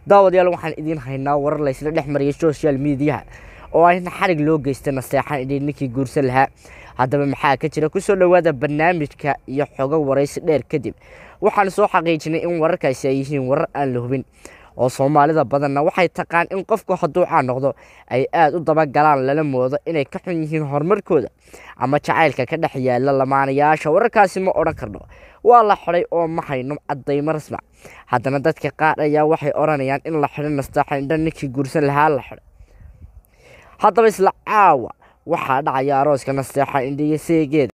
daawadayaal waxaan idiin haynaa warar laysla dhex mariyay social mediaha oo ayna xarig loo geystay naseexan idhi ninkii guursan lahaa haddaba maxaa ka jira kusoo dhowaada barnaamijka iyo xogo waraysi dheer kadib waxaan soo xaqiijinay in wararkaasi ay yihiin warar aan la hubin oo soomaalida badanna waxay taqaan in qofku hadduu caan noqdo ay aada u dabagalaan lala moodo inay ka xun yihiin horumarkooda ama jacaylka ka dhex yaala lamaanayaasha wararkaasi ma odhan karno waa la xidhay oo ma hayno caddaymo rasmac haddana dadka qaar ayaa waxay odhanayaan in la xidho nastaaxa indha ninkii guursan lahaa la xidhay haddaba isla caawa waxaa dhacaya arooska nasteexa indhiyo seegeeda